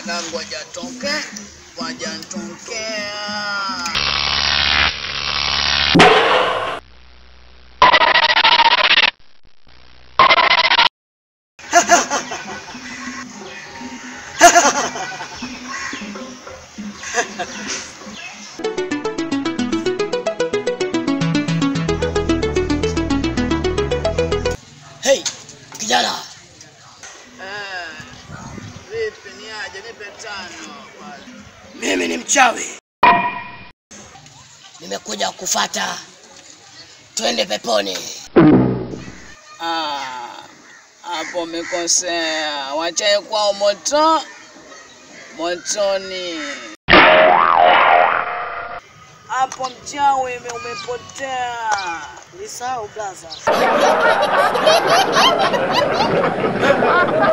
na ngoja toke, ngoja tokea. Hey, kijana, Eh, vipi ni aje? Nipe tano pale. mimi ni mchawi, nimekuja kufata, twende peponi. Ah, hapo umekosea. Wachae kwao moto motoni. Hapo mchawi ume- umepotea. Nisahau blaza.